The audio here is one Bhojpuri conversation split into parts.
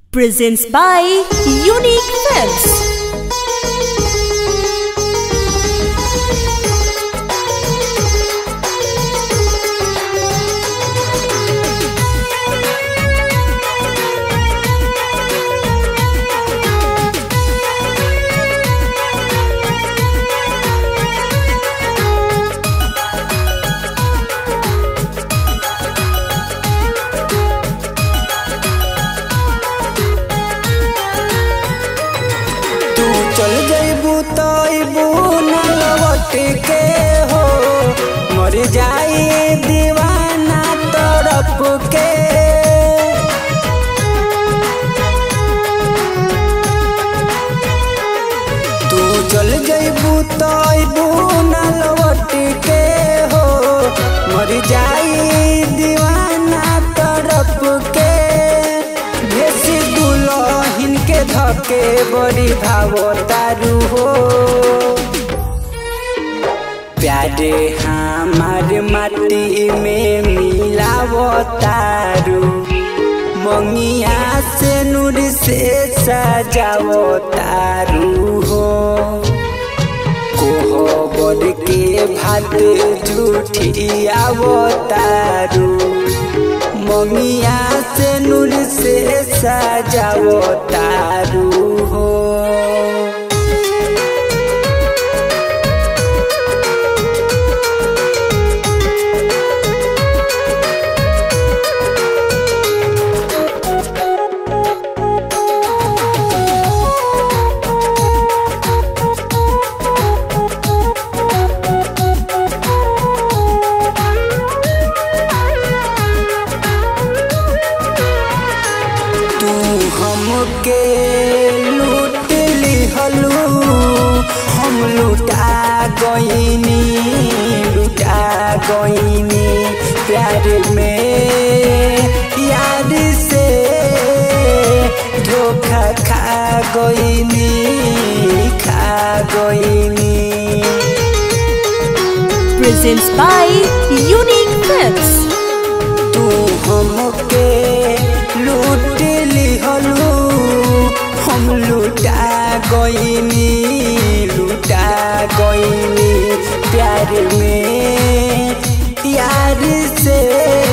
presents by Unique Films. तू चल जइबू तो अइबू न लौट के हो मर जाई दीवाना तरफ के तू चल जइबू तो अइबू न लौट के हो मर जाई दीवाना तरफ के भेसी दुलहिन के धके बड़ी भावो तारू हो प्यारे हमार माटी में मिलावो तारू मंगिया से नूर से सजावो तारू हो कोहबर के भात झूठियावो तारू ममिया से नूर से सजावो तारू हो तू हमके लूट लिहलू हम लुटा गईनी लुटा गईनी प्यार में यार से धोखा खा गईनी खा गईनी Presents by Unique Films. तू हमके लूट लिहलू हम लुटा गईनी लुटा गईनी प्यार में यार से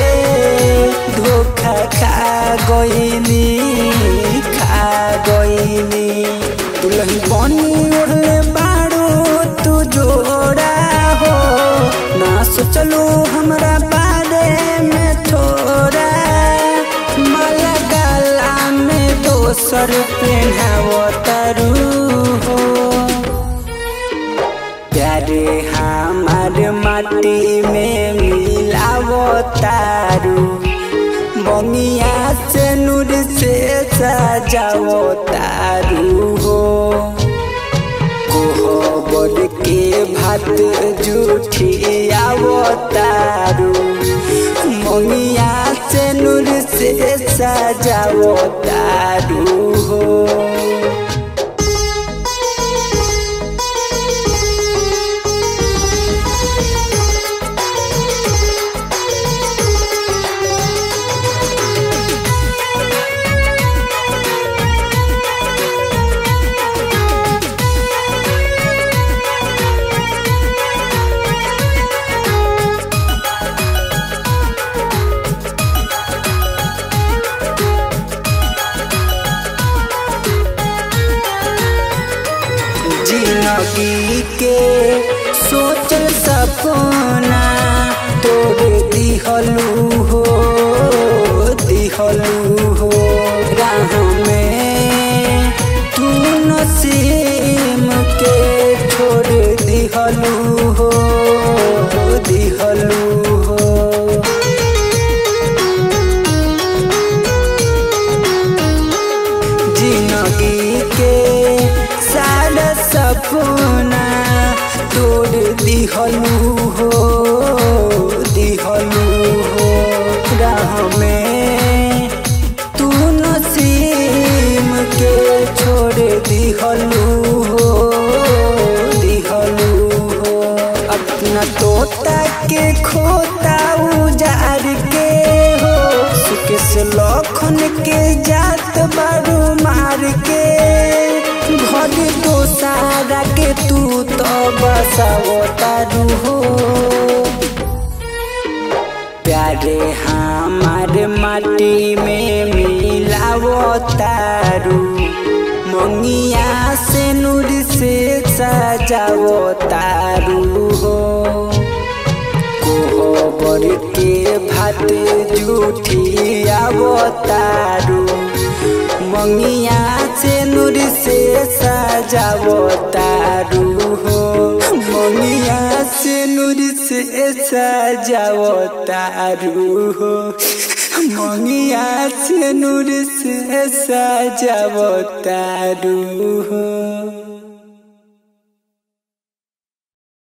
धोखा खा गईनी खा गईनी दुल्हन बनी ओढ़ले बाड़ू तू जोड़ा हो ना सोचलू हमरा बारे में थोड़ा माला गाला में दोसर पेन्हावो तारू हो प्यारे हमार माटी में मिलावो तारू बंगिया से नूर से सजावो तारू हो कोहबर के भात जुठियावो तारू ममिया से नूर से सजावो तारू हो जिंदगी के सोचल सपना तोड़ दिहलू हो दिहलू हो राह में तू नसीम के छोड़ दिहलू हो दिहलू हो जिंदगी के सारा सपना तोड़ दिहलू हो दिहलू हो राह में तू नसीम के छोड़ दिहलू हो दिहलू हो अपना तोता के खोता उजार के हो सुख से लखन के जात बारू तू तो बसावो तारू हो प्यारे हमारे माटी में मिलावो तारू मंगिया से नूर से सजावो तारू हो कोहबर के भात जूठी आवतारू मंगिया से नूर से सजावो तारू हो मंगिया से नूर से सजावो तारू हो मंगिया से नूर से सजावो तारू हो